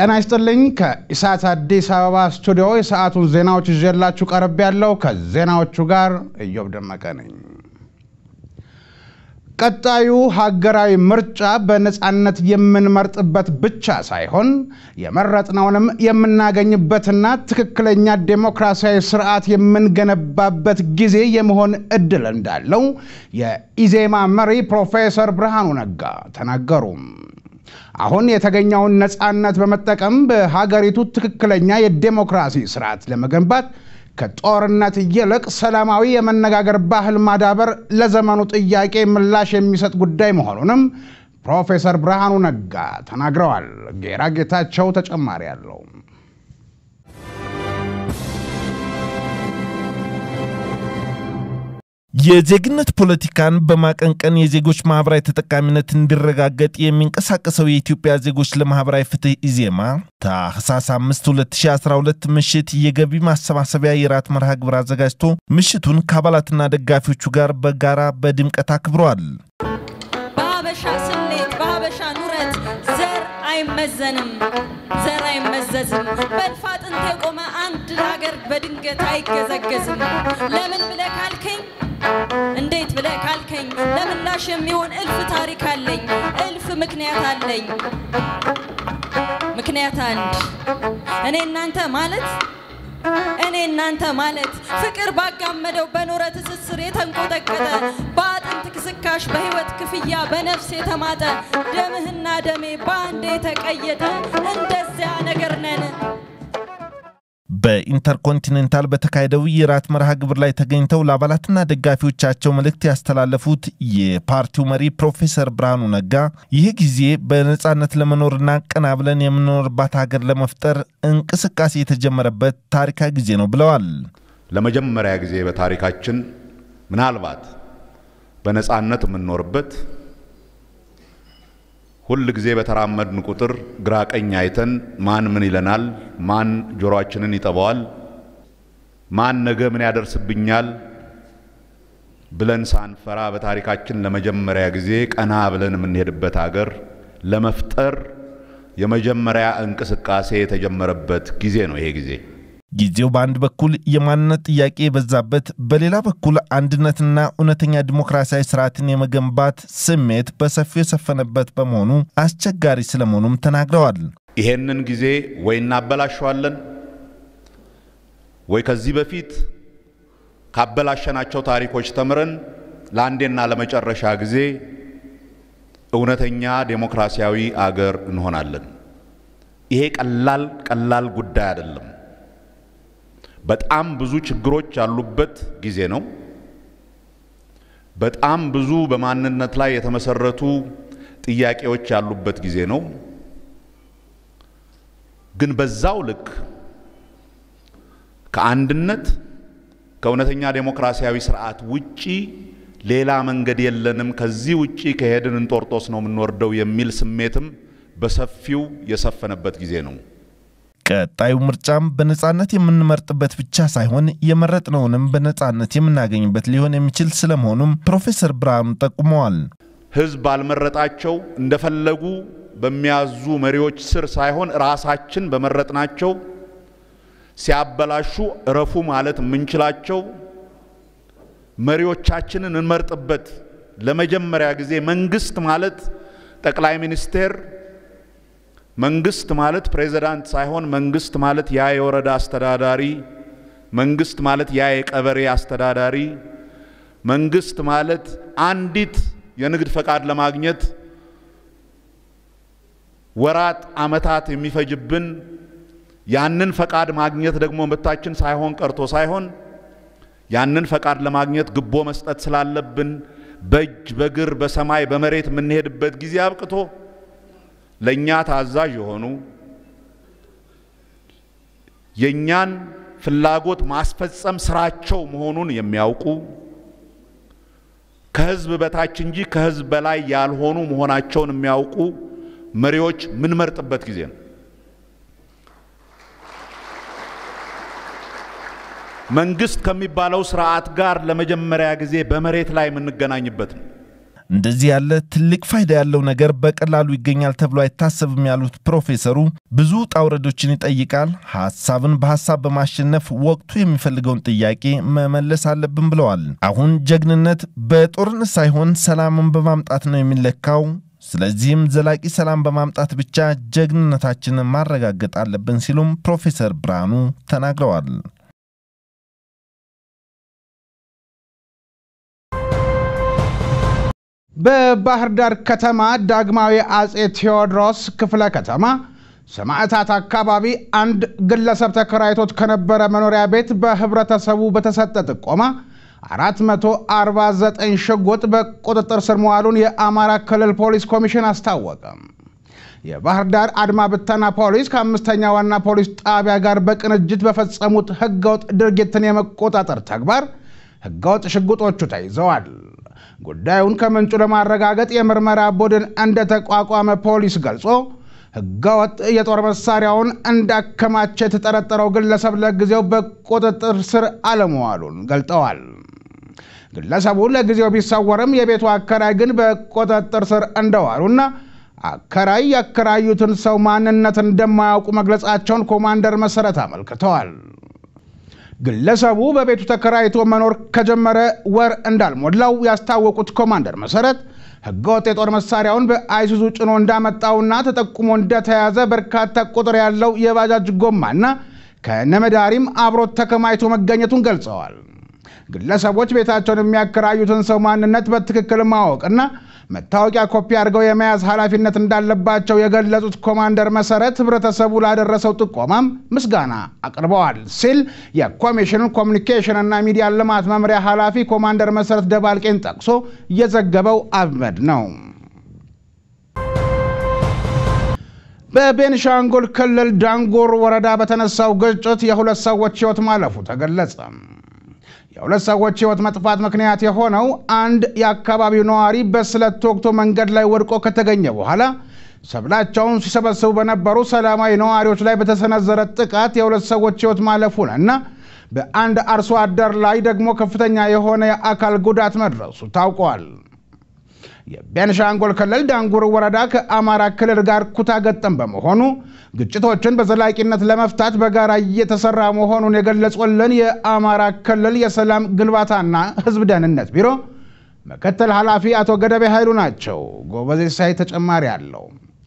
ጤና ይስጥልኝ። ከኢሳት አዲስ አበባ ስቱዲዮ የሰዓቱን ዜናዎች ይዤላችሁ ቀርብ ያለው ከዜናዎቹ ጋር እዮብ ደመቀ ነኝ። ቀጣዩ ሀገራዊ ምርጫ በነፃነት የምንመርጥበት ብቻ ሳይሆን የመረጥነውንም የምናገኝበትና ትክክለኛ ዴሞክራሲያዊ ስርዓት የምንገነባበት ጊዜ የመሆን እድል እንዳለው የኢዜማ መሪ ፕሮፌሰር ብርሃኑ ነጋ ተናገሩ። አሁን የተገኘውን ነፃነት በመጠቀም በሀገሪቱ ትክክለኛ የዴሞክራሲ ስርዓት ለመገንባት ከጦርነት ይልቅ ሰላማዊ የመነጋገር ባህል ማዳበር ለዘመኑ ጥያቄ ምላሽ የሚሰጥ ጉዳይ መሆኑንም ፕሮፌሰር ብርሃኑ ነጋ ተናግረዋል። ጌራ ጌታቸው ተጨማሪ አለው። የዜግነት ፖለቲካን በማቀንቀን የዜጎች ማህበራዊ ተጠቃሚነት እንዲረጋገጥ የሚንቀሳቀሰው የኢትዮጵያ ዜጎች ለማህበራዊ ፍትህ ኢዜማ ታህሳስ 5 2012 ምሽት የገቢ ማሰባሰቢያ የራት መርሃ ግብር አዘጋጅቶ ምሽቱን ከአባላትና ደጋፊዎቹ ጋር በጋራ በድምቀት አክብረዋል። በሀበሻ ስሌት በሀበሻ ኑረት ዘር አይመዘንም፣ ዘር አይመዘዝም። በእልፍ አጥንት የቆመ አንድ ሀገር በድንገት አይገዘገዝም። ለምን ብለህ ካልከኝ እንዴት ብለህ ካልከኝ ለምላሽ የሚሆን እልፍ ታሪክ አለኝ፣ እልፍ ምክንያት አለኝ። ምክንያት አንድ እኔ እናንተ ማለት እኔ እናንተ ማለት ፍቅር ባጋመደው በኖረ ትስስር የተንቆጠቀጠ በአጥንት ክስካሽ በህይወት ክፍያ በነፍስ የተማጠ ደምህና ደሜ በአንድ የተቀየጠ እንደዚያ ነገር ነን። በኢንተርኮንቲኔንታል በተካሄደው የራት መርሃ ግብር ላይ ተገኝተው ለአባላትና ደጋፊዎቻቸው መልእክት ያስተላለፉት የፓርቲው መሪ ፕሮፌሰር ብርሃኑ ነጋ ይህ ጊዜ በነፃነት ለመኖርና ቀና ብለን የምንኖርባት ሀገር ለመፍጠር እንቅስቃሴ የተጀመረበት ታሪካዊ ጊዜ ነው ብለዋል። ለመጀመሪያ ጊዜ በታሪካችን ምናልባት በነፃነት የምንኖርበት ሁል ጊዜ በተራመድን ቁጥር ግራ ቀኝ አይተን ማን ምን ይለናል፣ ማን ጆሮአችንን ይጠባዋል፣ ማን ነገ ምን ያደርስብኛል ብለን ሳንፈራ በታሪካችን ለመጀመሪያ ጊዜ ቀና ብለን የምንሄድበት አገር ለመፍጠር የመጀመሪያ እንቅስቃሴ የተጀመረበት ጊዜ ነው ይሄ ጊዜ። ጊዜው በአንድ በኩል የማንነት ጥያቄ የበዛበት፣ በሌላ በኩል አንድነትና እውነተኛ ዲሞክራሲያዊ ስርዓትን የመገንባት ስሜት በሰፊው የሰፈነበት በመሆኑ አስቸጋሪ ስለመሆኑም ተናግረዋል። ይሄንን ጊዜ ወይ እናበላሸዋለን ወይ ከዚህ በፊት ካበላሸናቸው ታሪኮች ተምረን ለአንዴና ለመጨረሻ ጊዜ እውነተኛ ዴሞክራሲያዊ አገር እንሆናለን። ይሄ ቀላል ቀላል ጉዳይ አይደለም። በጣም ብዙ ችግሮች ያሉበት ጊዜ ነው። በጣም ብዙ በማንነት ላይ የተመሰረቱ ጥያቄዎች ያሉበት ጊዜ ነው። ግን በዛው ልክ ከአንድነት ከእውነተኛ ዴሞክራሲያዊ ስርዓት ውጪ ሌላ መንገድ የለንም፣ ከዚህ ውጪ ከሄድን እንጦርጦስ ነው የምንወርደው የሚል ስሜትም በሰፊው የሰፈነበት ጊዜ ነው። ቀጣዩ ምርጫም በነፃነት የምንመርጥበት ብቻ ሳይሆን የመረጥነውንም በነፃነት የምናገኝበት ሊሆን የሚችል ስለመሆኑም ፕሮፌሰር ብርሃኑ ጠቁመዋል። ህዝብ ባልመረጣቸው እንደፈለጉ በሚያዙ መሪዎች ስር ሳይሆን ራሳችን በመረጥናቸው ሲያበላሹ እረፉ ማለት የምንችላቸው መሪዎቻችንን እንመርጥበት ለመጀመሪያ ጊዜ መንግስት ማለት ጠቅላይ ሚኒስቴር መንግስት ማለት ፕሬዝዳንት ሳይሆን መንግስት ማለት ያ የወረዳ አስተዳዳሪ፣ መንግስት ማለት ያ የቀበሌ አስተዳዳሪ፣ መንግስት ማለት አንዲት የንግድ ፈቃድ ለማግኘት ወራት አመታት የሚፈጅብን ያንን ፈቃድ ማግኘት ደግሞ መብታችን ሳይሆን ቀርቶ ሳይሆን ያንን ፈቃድ ለማግኘት ግቦ መስጠት ስላለብን በእጅ በግር በሰማይ በመሬት የምንሄድበት ጊዜ አብቅቶ ለእኛ ታዛዥ የሆኑ የእኛን ፍላጎት ማስፈጸም ስራቸው መሆኑን የሚያውቁ ከህዝብ በታች እንጂ ከህዝብ በላይ ያልሆኑ መሆናቸውን የሚያውቁ መሪዎች ምንመርጥበት ጊዜ ነው። መንግስት ከሚባለው ስርዓት ጋር ለመጀመሪያ ጊዜ በመሬት ላይ የምንገናኝበት ነው። እንደዚህ ያለ ትልቅ ፋይዳ ያለው ነገር በቀላሉ ይገኛል ተብሎ አይታሰብም ያሉት ፕሮፌሰሩ ብዙ ውጣ ውረዶችን ይጠይቃል። ሐሳብን በሐሳብ በማሸነፍ ወቅቱ የሚፈልገውን ጥያቄ መመለስ አለብን ብለዋል። አሁን ጀግንነት በጦርነት ሳይሆን ሰላምን በማምጣት ነው የሚለካው። ስለዚህም ዘላቂ ሰላም በማምጣት ብቻ ጀግንነታችንን ማረጋገጥ አለብን ሲሉም ፕሮፌሰር ብርሃኑ ተናግረዋል። በባህር ዳር ከተማ ዳግማዊ አጼ ቴዎድሮስ ክፍለ ከተማ ሰማዕታት አካባቢ አንድ ግለሰብ ተከራይቶት ከነበረ መኖሪያ ቤት በህብረተሰቡ በተሰጠ ጥቆማ 449 ሽጉጥ በቁጥጥር ስር መዋሉን የአማራ ክልል ፖሊስ ኮሚሽን አስታወቀ። የባህር ዳር አድማ ብተና ፖሊስ ከአምስተኛ ዋና ፖሊስ ጣቢያ ጋር በቅንጅት በፈጸሙት ህገወጥ ድርጊትን የመቆጣጠር ተግባር ህገወጥ ሽጉጦቹ ተይዘዋል። ጉዳዩን ከምንጩ ለማረጋገጥ የምርመራ ቡድን እንደተቋቋመ ፖሊስ ገልጾ ህገወጥ የጦር መሳሪያውን እንዳከማቸ የተጠረጠረው ግለሰብ ለጊዜው በቁጥጥር ስር አለመዋሉን ገልጠዋል። ግለሰቡ ለጊዜው ቢሰወርም የቤቱ አከራይ ግን በቁጥጥር ስር እንደዋሉና አከራይ ያከራዩትን ሰው ማንነት እንደማያውቁ መግለጻቸውን ኮማንደር መሰረት አመልክተዋል። ግለሰቡ በቤቱ ተከራይቶ መኖር ከጀመረ ወር እንዳልሞላው ያስታወቁት ኮማንደር መሰረት ህገወጥ የጦር መሳሪያውን በአይሱዙ ጭኖ እንዳመጣውና ተጠቁሞ እንደተያዘ በርካታ ቁጥር ያለው የባጃጅ ጎማና ከነመዳሪም አብሮት ተከማይቶ መገኘቱን ገልጸዋል። ግለሰቦች ቤታቸውን የሚያከራዩትን ሰው ማንነት በትክክል ማወቅና መታወቂያ ኮፒ አድርገው የመያዝ ኃላፊነት እንዳለባቸው የገለጹት ኮማንደር መሰረት ህብረተሰቡ ላደረሰው ጥቆማም ምስጋና አቅርበዋል ሲል የኮሚሽኑን ኮሚኒኬሽን እና ሚዲያ ልማት መምሪያ ኃላፊ ኮማንደር መሰረት ደባልቄን ጠቅሶ የዘገበው አህመድ ነው። በቤንሻንጉል ክልል ዳንጉር ወረዳ በተነሳው ግጭት የሁለት ሰዎች ህይወት ማለፉ ተገለጸ። የሁለት ሰዎች ህይወት መጥፋት ምክንያት የሆነው አንድ የአካባቢው ነዋሪ በስለት ተወግቶ መንገድ ላይ ወድቆ ከተገኘ በኋላ ሰብላቸውን ሲሰበስቡ በነበሩ ሰላማዊ ነዋሪዎች ላይ በተሰነዘረ ጥቃት የሁለት ሰዎች ህይወት ማለፉን እና በአንድ አርሶ አደር ላይ ደግሞ ከፍተኛ የሆነ የአካል ጉዳት መድረሱ ታውቋል። የቤንሻንጉል ክልል ዳንጉር ወረዳ ከአማራ ክልል ጋር ኩታ ገጠም በመሆኑ ግጭቶችን በዘላቂነት ለመፍታት በጋራ እየተሰራ መሆኑን የገለጹልን የአማራ ክልል የሰላም ግንባታና ህዝብ ደህንነት ቢሮ ምክትል ኃላፊ አቶ ገደቤ ኃይሉ ናቸው። ጎበዜ ሳይ ተጨማሪ አለው።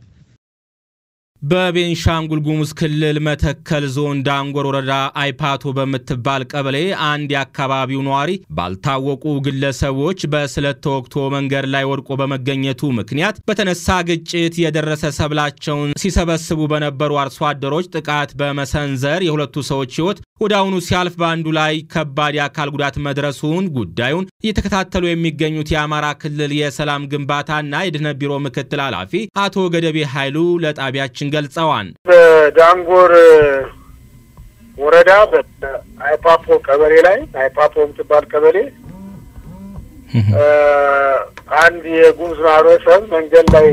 በቤንሻንጉል ጉሙዝ ክልል መተከል ዞን ዳንጎር ወረዳ አይፓቶ በምትባል ቀበሌ አንድ የአካባቢው ነዋሪ ባልታወቁ ግለሰቦች በስለት ተወግቶ መንገድ ላይ ወድቆ በመገኘቱ ምክንያት በተነሳ ግጭት የደረሰ ሰብላቸውን ሲሰበስቡ በነበሩ አርሶ አደሮች ጥቃት በመሰንዘር የሁለቱ ሰዎች ህይወት ወደ አሁኑ ሲያልፍ በአንዱ ላይ ከባድ የአካል ጉዳት መድረሱን ጉዳዩን እየተከታተሉ የሚገኙት የአማራ ክልል የሰላም ግንባታና የድህነት ቢሮ ምክትል ኃላፊ አቶ ገደቤ ኃይሉ ለጣቢያችን ገልጸዋል። በዳንጎር ወረዳ በአይፓፖ ቀበሌ ላይ አይፓፖ የምትባል ቀበሌ አንድ የጉሙዝ ማህበረሰብ መንገድ ላይ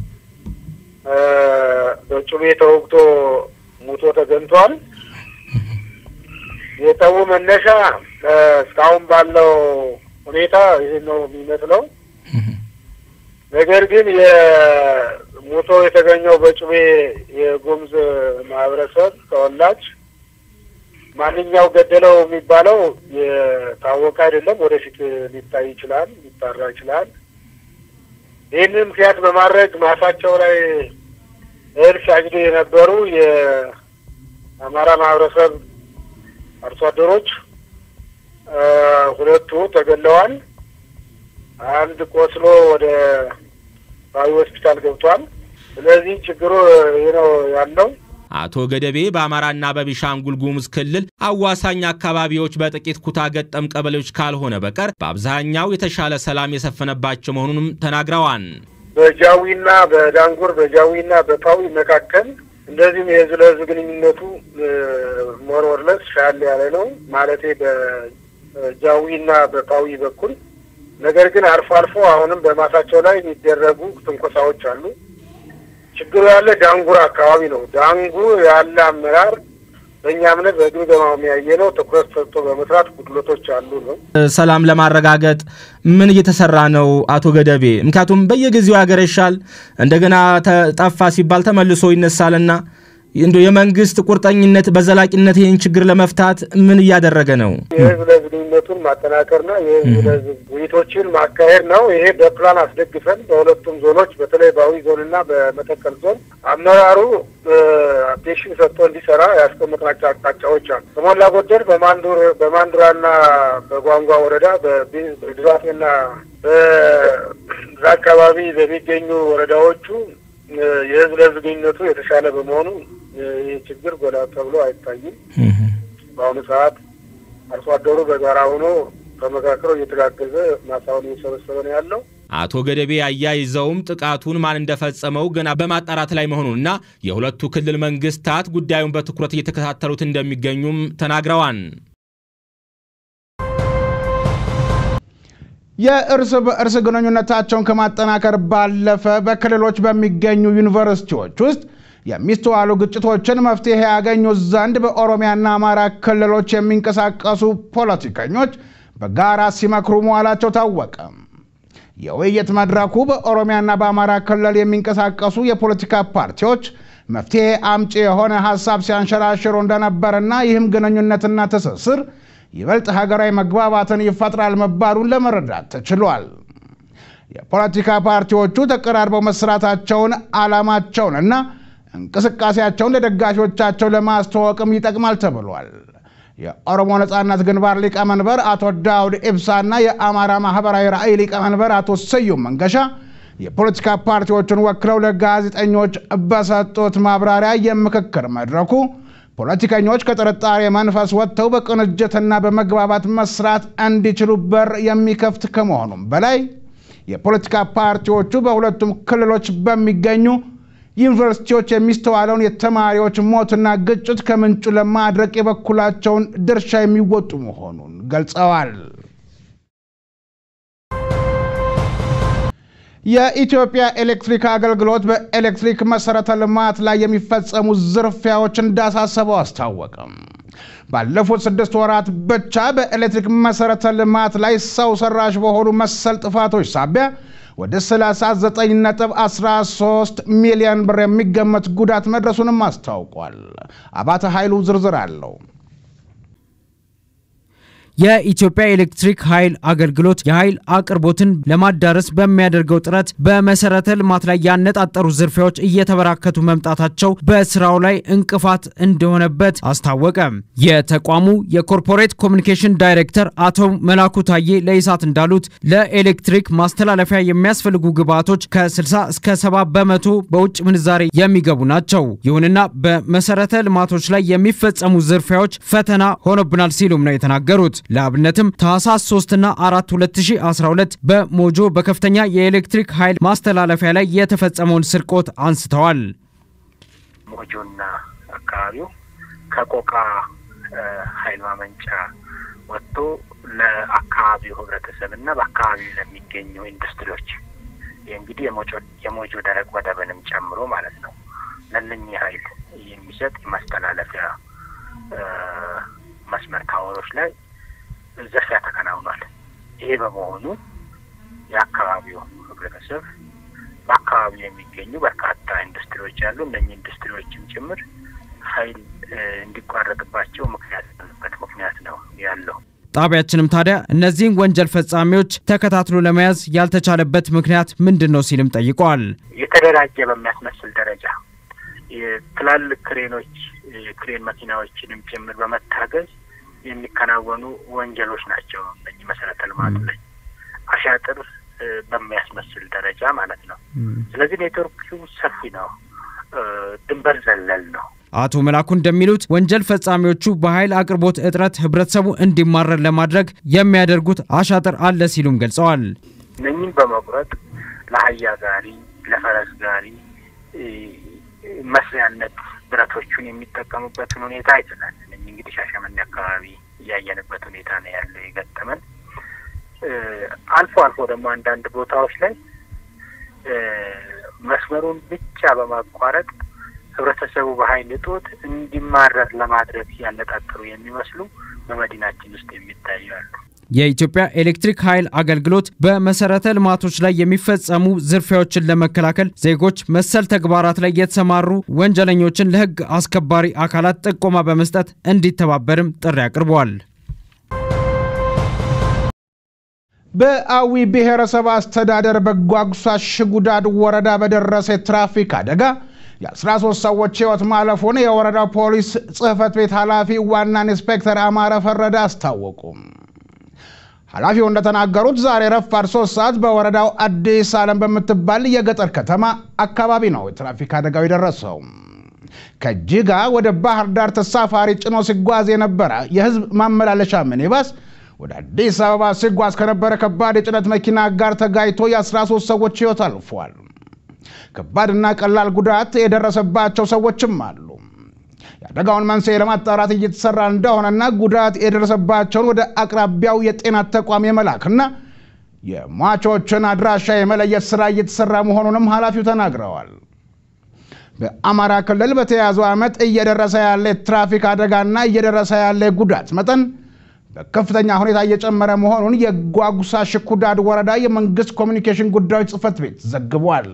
በጩቤ ተወግቶ ሙቶ ተገኝቷል። የጠቡ መነሻ እስካሁን ባለው ሁኔታ ይህ ነው የሚመስለው። ነገር ግን የሞቶ የተገኘው በጩቤ የጉሙዝ ማህበረሰብ ተወላጅ ማንኛው ገደለው የሚባለው የታወቀ አይደለም። ወደፊት ሊታይ ይችላል፣ ሊጣራ ይችላል። ይህንን ምክንያት በማድረግ ማሳቸው ላይ እህል ሲያጭዱ የነበሩ የአማራ ማህበረሰብ አርሶ አደሮች ሁለቱ ተገለዋል። አንድ ቆስሎ ወደ ባዊ ሆስፒታል ገብቷል። ስለዚህ ችግሩ ይህ ነው ያለው። አቶ ገደቤ በአማራና በቤኒሻንጉል ጉሙዝ ክልል አዋሳኝ አካባቢዎች በጥቂት ኩታ ገጠም ቀበሌዎች ካልሆነ በቀር በአብዛኛው የተሻለ ሰላም የሰፈነባቸው መሆኑንም ተናግረዋል። በጃዊና በዳንጉር በጃዊና በፓዊ መካከል እንደዚሁም የህዝብ ለህዝብ ግንኙነቱ ሞርወርለስ ሻል ያለ ነው ማለቴ በጃዊና በፓዊ በኩል ነገር ግን አልፎ አልፎ አሁንም በማሳቸው ላይ የሚደረጉ ትንኮሳዎች አሉ። ችግሩ ያለ ዳንጉር አካባቢ ነው። ዳንጉር ያለ አመራር በእኛ እምነት በግምገማው የሚያየ ነው። ትኩረት ሰጥቶ በመስራት ጉድለቶች አሉ ነው። ሰላም ለማረጋገጥ ምን እየተሰራ ነው አቶ ገደቤ? ምክንያቱም በየጊዜው ያገረሻል፣ እንደገና ጠፋ ሲባል ተመልሶ ይነሳልና እንዲ የመንግስት ቁርጠኝነት በዘላቂነት ይህን ችግር ለመፍታት ምን እያደረገ ነው? የህዝብ ለህዝብ ግንኙነቱን ማጠናከርና የህዝብ ለህዝብ ውይይቶችን ማካሄድ ነው። ይሄ በፕላን አስደግፈን በሁለቱም ዞኖች በተለይ በአዊ ዞንና በመተከል ዞን አመራሩ አቴንሽን ሰጥቶ እንዲሰራ ያስቀመጥናቸው አቅጣጫዎች አሉ። በሞላ ጎደል በማንዱር በማንዱራና በጓንጓ ወረዳ በድባቴና በዛ አካባቢ በሚገኙ ወረዳዎቹ የህዝብ ለህዝብ ግንኙነቱ የተሻለ በመሆኑ ይህ ችግር ጎላ ተብሎ አይታይም። በአሁኑ ሰዓት አርሶ አደሩ በጋራ ሆኖ ተመካክሮ እየተጋገዘ ማሳውን እየሰበሰበ ነው ያለው። አቶ ገደቤ አያይዘውም ጥቃቱን ማን እንደፈጸመው ገና በማጣራት ላይ መሆኑንና የሁለቱ ክልል መንግስታት ጉዳዩን በትኩረት እየተከታተሉት እንደሚገኙም ተናግረዋል። የእርስ በእርስ ግንኙነታቸውን ከማጠናከር ባለፈ በክልሎች በሚገኙ ዩኒቨርሲቲዎች ውስጥ የሚስተዋሉ ግጭቶችን መፍትሄ ያገኙ ዘንድ በኦሮሚያና አማራ ክልሎች የሚንቀሳቀሱ ፖለቲከኞች በጋራ ሲመክሩ መዋላቸው ታወቀ። የውይይት መድረኩ በኦሮሚያና በአማራ ክልል የሚንቀሳቀሱ የፖለቲካ ፓርቲዎች መፍትሄ አምጪ የሆነ ሀሳብ ሲያንሸራሽሩ እንደነበርና ይህም ግንኙነትና ትስስር ይበልጥ ሀገራዊ መግባባትን ይፈጥራል መባሉን ለመረዳት ተችሏል። የፖለቲካ ፓርቲዎቹ ተቀራርበው መስራታቸውን ዓላማቸውንና እንቅስቃሴያቸውን ለደጋፊዎቻቸው ለማስተዋወቅም ይጠቅማል ተብሏል። የኦሮሞ ነጻነት ግንባር ሊቀመንበር አቶ ዳውድ ኢብሳና የአማራ ማህበራዊ ራዕይ ሊቀመንበር አቶ ስዩም መንገሻ የፖለቲካ ፓርቲዎቹን ወክለው ለጋዜጠኞች በሰጡት ማብራሪያ የምክክር መድረኩ ፖለቲከኞች ከጥርጣሬ መንፈስ ወጥተው በቅንጅትና በመግባባት መስራት እንዲችሉ በር የሚከፍት ከመሆኑም በላይ የፖለቲካ ፓርቲዎቹ በሁለቱም ክልሎች በሚገኙ ዩኒቨርሲቲዎች የሚስተዋለውን የተማሪዎች ሞትና ግጭት ከምንጩ ለማድረቅ የበኩላቸውን ድርሻ የሚወጡ መሆኑን ገልጸዋል። የኢትዮጵያ ኤሌክትሪክ አገልግሎት በኤሌክትሪክ መሰረተ ልማት ላይ የሚፈጸሙ ዝርፊያዎች እንዳሳሰበው አስታወቀም። ባለፉት ስድስት ወራት ብቻ በኤሌክትሪክ መሰረተ ልማት ላይ ሰው ሰራሽ በሆኑ መሰል ጥፋቶች ሳቢያ ወደ 39.13 ሚሊዮን ብር የሚገመት ጉዳት መድረሱንም አስታውቋል። አባተ ኃይሉ ዝርዝር አለው። የኢትዮጵያ ኤሌክትሪክ ኃይል አገልግሎት የኃይል አቅርቦትን ለማዳረስ በሚያደርገው ጥረት በመሰረተ ልማት ላይ ያነጣጠሩ ዝርፊያዎች እየተበራከቱ መምጣታቸው በስራው ላይ እንቅፋት እንደሆነበት አስታወቀ። የተቋሙ የኮርፖሬት ኮሚኒኬሽን ዳይሬክተር አቶ መላኩ ታዬ ለኢሳት እንዳሉት ለኤሌክትሪክ ማስተላለፊያ የሚያስፈልጉ ግብዓቶች ከ60 እስከ 70 በመቶ በውጭ ምንዛሬ የሚገቡ ናቸው። ይሁንና በመሰረተ ልማቶች ላይ የሚፈጸሙ ዝርፊያዎች ፈተና ሆኖብናል ሲሉም ነው የተናገሩት። ለአብነትም ታህሳስ 3 እና 4 2012 በሞጆ በከፍተኛ የኤሌክትሪክ ኃይል ማስተላለፊያ ላይ የተፈጸመውን ስርቆት አንስተዋል። ሞጆና አካባቢው ከቆቃ ኃይል ማመንጫ ወጥቶ ለአካባቢው ህብረተሰብ እና በአካባቢው ለሚገኙ ኢንዱስትሪዎች ይህ እንግዲህ የሞጆ ደረቅ ወደብንም ጨምሮ ማለት ነው ለእነኚህ ኃይል የሚሰጥ የማስተላለፊያ መስመር ታወሮች ላይ ዝርፊያ ተከናውኗል። ይሄ በመሆኑ የአካባቢው ህብረተሰብ በአካባቢው የሚገኙ በርካታ ኢንዱስትሪዎች አሉ። እነኚህ ኢንዱስትሪዎችም ጭምር ኃይል እንዲቋረጥባቸው ምክንያት ያለበት ምክንያት ነው ያለው። ጣቢያችንም ታዲያ እነዚህን ወንጀል ፈጻሚዎች ተከታትሎ ለመያዝ ያልተቻለበት ምክንያት ምንድን ነው ሲልም ጠይቀዋል። የተደራጀ በሚያስመስል ደረጃ ትላልቅ ክሬኖች ክሬን መኪናዎችንም ጭምር በመታገዝ የሚከናወኑ ወንጀሎች ናቸው። እነዚህ መሰረተ ልማቱ ላይ አሻጥር በሚያስመስል ደረጃ ማለት ነው። ስለዚህ ኔትወርኩ ሰፊ ነው፣ ድንበር ዘለል ነው። አቶ መላኩ እንደሚሉት ወንጀል ፈጻሚዎቹ በኃይል አቅርቦት እጥረት ህብረተሰቡ እንዲማረር ለማድረግ የሚያደርጉት አሻጥር አለ ሲሉም ገልጸዋል። እነኝም በመቁረጥ ለአህያ ጋሪ፣ ለፈረስ ጋሪ መስሪያነት ብረቶቹን የሚጠቀሙበትን ሁኔታ አይተናል። እነኝህ እንግዲህ ሻሸመኔ አካባቢ እያየንበት ሁኔታ ነው ያለው የገጠመን። አልፎ አልፎ ደግሞ አንዳንድ ቦታዎች ላይ መስመሩን ብቻ በማቋረጥ ህብረተሰቡ በኃይል እጦት እንዲማረር ለማድረግ ያነጣጠሩ የሚመስሉ በመዲናችን ውስጥ የሚታዩ አሉ። የኢትዮጵያ ኤሌክትሪክ ኃይል አገልግሎት በመሰረተ ልማቶች ላይ የሚፈጸሙ ዝርፊያዎችን ለመከላከል ዜጎች መሰል ተግባራት ላይ የተሰማሩ ወንጀለኞችን ለህግ አስከባሪ አካላት ጥቆማ በመስጠት እንዲተባበርም ጥሪ አቅርበዋል። በአዊ ብሔረሰብ አስተዳደር በጓጉሳ ሽጉዳድ ወረዳ በደረሰ የትራፊክ አደጋ የ13 ሰዎች ህይወት ማለፉን የወረዳው ፖሊስ ጽህፈት ቤት ኃላፊ ዋና ኢንስፔክተር አማረ ፈረደ አስታወቁ። ኃላፊው እንደተናገሩት ዛሬ ረፋድ ሶስት ሰዓት በወረዳው አዲስ ዓለም በምትባል የገጠር ከተማ አካባቢ ነው የትራፊክ አደጋው የደረሰው። ከጅጋ ወደ ባህር ዳር ተሳፋሪ ጭኖ ሲጓዝ የነበረ የህዝብ ማመላለሻ ሚኒባስ ወደ አዲስ አበባ ሲጓዝ ከነበረ ከባድ የጭነት መኪና ጋር ተጋጭቶ የ13 ሰዎች ህይወት አልፏል። ከባድና ቀላል ጉዳት የደረሰባቸው ሰዎችም አሉ። የአደጋውን መንስኤ ለማጣራት እየተሰራ እንደሆነና ጉዳት የደረሰባቸውን ወደ አቅራቢያው የጤና ተቋም የመላክና የሟቾችን አድራሻ የመለየት ስራ እየተሰራ መሆኑንም ኃላፊው ተናግረዋል። በአማራ ክልል በተያያዘው ዓመት እየደረሰ ያለ የትራፊክ አደጋና እየደረሰ ያለ ጉዳት መጠን በከፍተኛ ሁኔታ እየጨመረ መሆኑን የጓጉሳ ሽኩዳድ ወረዳ የመንግስት ኮሚኒኬሽን ጉዳዮች ጽህፈት ቤት ዘግቧል።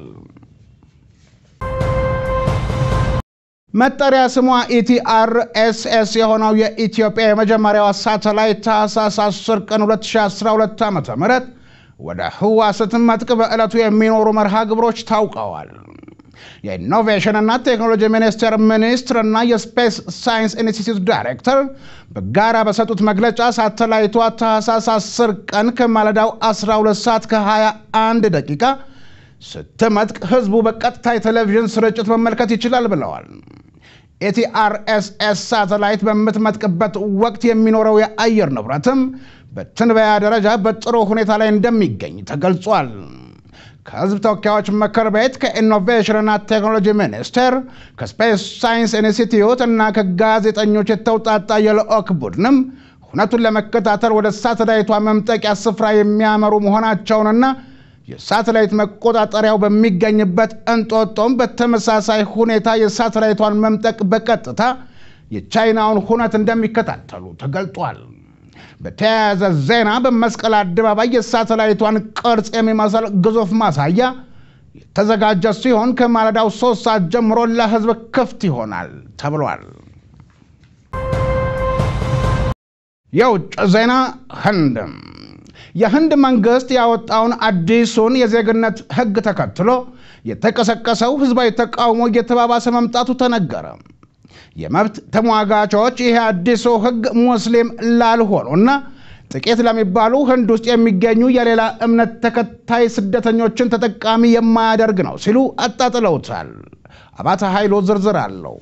መጠሪያ ስሟ ኢቲአርኤስኤስ የሆነው የኢትዮጵያ የመጀመሪያዋ ሳተላይት ታህሳስ 10 ቀን 2012 ዓ ም ወደ ህዋ ስትመጥቅ በዕለቱ የሚኖሩ መርሃ ግብሮች ታውቀዋል። የኢኖቬሽንና ቴክኖሎጂ ሚኒስቴር ሚኒስትርና የስፔስ ሳይንስ ኢንስቲትዩት ዳይሬክተር በጋራ በሰጡት መግለጫ ሳተላይቷ ታህሳስ 10 ቀን ከማለዳው 12 ሰዓት ከ21 ደቂቃ ስትመጥቅ ህዝቡ በቀጥታ የቴሌቪዥን ስርጭት መመልከት ይችላል ብለዋል። ኤቲአርኤስኤስ ሳተላይት በምትመጥቅበት ወቅት የሚኖረው የአየር ንብረትም በትንበያ ደረጃ በጥሩ ሁኔታ ላይ እንደሚገኝ ተገልጿል። ከህዝብ ተወካዮች ምክር ቤት ከኢኖቬሽንና ቴክኖሎጂ ሚኒስቴር ከስፔስ ሳይንስ ኢንስቲትዩት እና ከጋዜጠኞች የተውጣጣ የልዑክ ቡድንም ሁነቱን ለመከታተል ወደ ሳተላይቷ መምጠቂያ ስፍራ የሚያመሩ መሆናቸውንና የሳተላይት መቆጣጠሪያው በሚገኝበት እንጦጦም በተመሳሳይ ሁኔታ የሳተላይቷን መምጠቅ በቀጥታ የቻይናውን ሁነት እንደሚከታተሉ ተገልጧል። በተያያዘ ዜና በመስቀል አደባባይ የሳተላይቷን ቅርጽ የሚመስል ግዙፍ ማሳያ የተዘጋጀ ሲሆን ከማለዳው ሶስት ሰዓት ጀምሮ ለህዝብ ክፍት ይሆናል ተብሏል። የውጭ ዜና ህንድም የህንድ መንግስት ያወጣውን አዲሱን የዜግነት ህግ ተከትሎ የተቀሰቀሰው ህዝባዊ ተቃውሞ እየተባባሰ መምጣቱ ተነገረ። የመብት ተሟጋቾች ይሄ አዲሱ ህግ ሙስሊም ላልሆኑና ጥቂት ለሚባሉ ህንድ ውስጥ የሚገኙ የሌላ እምነት ተከታይ ስደተኞችን ተጠቃሚ የማያደርግ ነው ሲሉ አጣጥለውታል። አባተ ኃይሎ ዝርዝር አለው።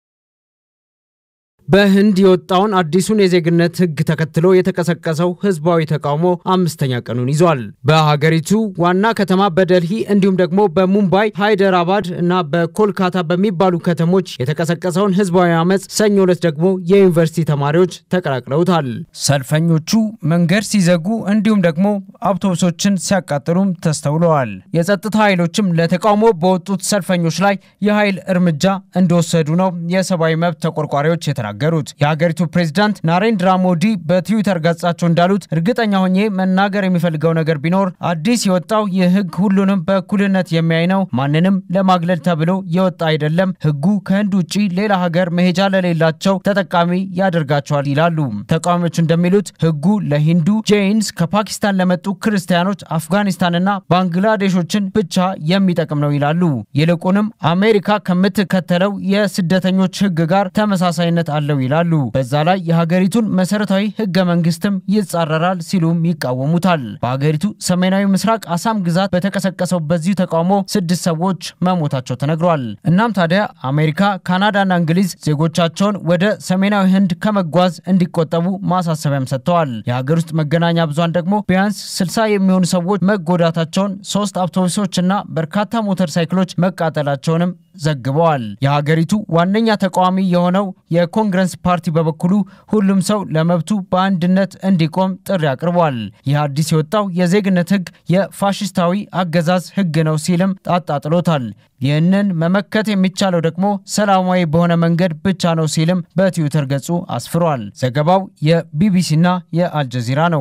በህንድ የወጣውን አዲሱን የዜግነት ህግ ተከትሎ የተቀሰቀሰው ህዝባዊ ተቃውሞ አምስተኛ ቀኑን ይዟል። በሀገሪቱ ዋና ከተማ በደልሂ እንዲሁም ደግሞ በሙምባይ፣ ሃይደራባድ እና በኮልካታ በሚባሉ ከተሞች የተቀሰቀሰውን ህዝባዊ አመፅ ሰኞ ዕለት ደግሞ የዩኒቨርሲቲ ተማሪዎች ተቀላቅለውታል። ሰልፈኞቹ መንገድ ሲዘጉ እንዲሁም ደግሞ አውቶቡሶችን ሲያቃጥሉም ተስተውለዋል። የጸጥታ ኃይሎችም ለተቃውሞ በወጡት ሰልፈኞች ላይ የኃይል እርምጃ እንደወሰዱ ነው የሰብአዊ መብት ተቆርቋሪዎች የተናገሩት። የሀገሪቱ ፕሬዚዳንት ናሬንድራ ሞዲ በትዊተር ገጻቸው እንዳሉት እርግጠኛ ሆኜ መናገር የሚፈልገው ነገር ቢኖር አዲስ የወጣው ይህ ህግ ሁሉንም በእኩልነት የሚያይ ነው። ማንንም ለማግለል ተብሎ የወጣ አይደለም። ህጉ ከህንድ ውጭ ሌላ ሀገር መሄጃ ለሌላቸው ተጠቃሚ ያደርጋቸዋል ይላሉ። ተቃዋሚዎች እንደሚሉት ህጉ ለሂንዱ፣ ጄይንስ፣ ከፓኪስታን ለመጡ ክርስቲያኖች፣ አፍጋኒስታንና ባንግላዴሾችን ብቻ የሚጠቅም ነው ይላሉ። ይልቁንም አሜሪካ ከምትከተለው የስደተኞች ህግ ጋር ተመሳሳይነት አለው ይላሉ። በዛ ላይ የሀገሪቱን መሰረታዊ ህገ መንግስትም ይጻረራል ሲሉም ይቃወሙታል። በሀገሪቱ ሰሜናዊ ምስራቅ አሳም ግዛት በተቀሰቀሰው በዚሁ ተቃውሞ ስድስት ሰዎች መሞታቸው ተነግሯል። እናም ታዲያ አሜሪካ፣ ካናዳና እንግሊዝ ዜጎቻቸውን ወደ ሰሜናዊ ህንድ ከመጓዝ እንዲቆጠቡ ማሳሰቢያም ሰጥተዋል። የሀገር ውስጥ መገናኛ ብዙሃን ደግሞ ቢያንስ ስልሳ የሚሆኑ ሰዎች መጎዳታቸውን፣ ሶስት አውቶቡሶችና በርካታ ሞተር ሳይክሎች መቃጠላቸውንም ዘግበዋል። የሀገሪቱ ዋነኛ ተቃዋሚ የሆነው የኮንግረስ ኮንግረስ ፓርቲ በበኩሉ ሁሉም ሰው ለመብቱ በአንድነት እንዲቆም ጥሪ አቅርቧል። ይህ አዲስ የወጣው የዜግነት ሕግ የፋሽስታዊ አገዛዝ ሕግ ነው ሲልም አጣጥሎታል። ይህንን መመከት የሚቻለው ደግሞ ሰላማዊ በሆነ መንገድ ብቻ ነው ሲልም በትዊተር ገጹ አስፍሯል። ዘገባው የቢቢሲና የአልጀዚራ ነው።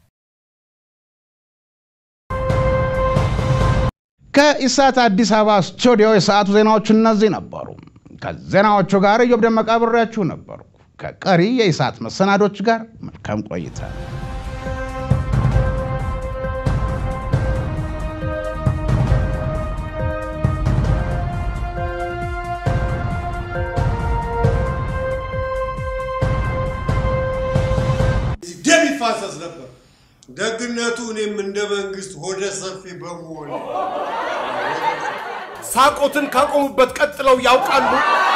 ከኢሳት አዲስ አበባ ስቱዲዮ የሰዓቱ ዜናዎች እነዚህ ነበሩ። ከዜናዎቹ ጋር እዮብ ደመቃ አብሬያችሁ ነበርኩ። ከቀሪ የኢሳት መሰናዶች ጋር መልካም ቆይታ። ደም ይፋሰስ ነበር። ደግነቱ እኔም እንደ መንግስት ሆደ ሰፊ በመሆን ሳቆትን ካቆሙበት ቀጥለው ያውቃሉ።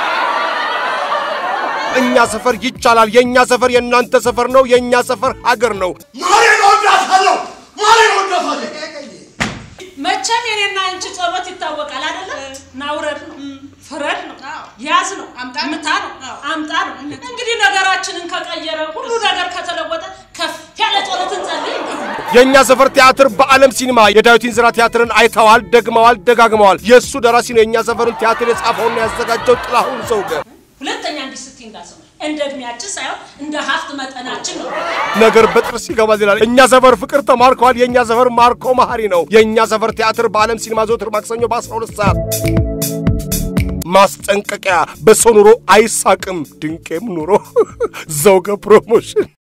እኛ ሰፈር ይቻላል። የእኛ ሰፈር የእናንተ ሰፈር ነው። የእኛ ሰፈር ሀገር ነው። ማሬን እወዳታለሁ፣ ማሬን እወዳታለሁ። መቼም የኔና አንቺ ጸሎት ይታወቃል አይደለ? ናውረድ ነው፣ ፍረድ ነው፣ ያዝ ነው፣ ምታ ነው፣ አምጣ ነው። እንግዲህ ነገራችንን ከቀየረ ሁሉ ነገር ከተለወጠ ከፍ ያለ ጸሎት እንጸልይ። የእኛ ሰፈር ቲያትር በዓለም ሲኒማ የዳዊት እንዝራ ቲያትርን አይተዋል፣ ደግመዋል፣ ደጋግመዋል። የእሱ ደራሲ ነው የእኛ ሰፈርን ቲያትር የጻፈውና ያዘጋጀው ጥላሁን ዘውገ። ሁለተኛ እንዲህ ስትይ እንዳሰማ እንደ እድሜያችን ሳይሆን እንደ ሀብት መጠናችን ነው። ነገር በጥርስ ይገባል ይላል። እኛ ሰፈር ፍቅር ተማርከዋል። የእኛ ሰፈር ማርኮ መሀሪ ነው። የእኛ ሰፈር ቲያትር በዓለም ሲኒማ ዘወትር ማክሰኞ በ12 ሰዓት። ማስጠንቀቂያ፣ በሰው ኑሮ አይሳቅም፣ ድንቄም ኑሮ ዘውገ ፕሮሞሽን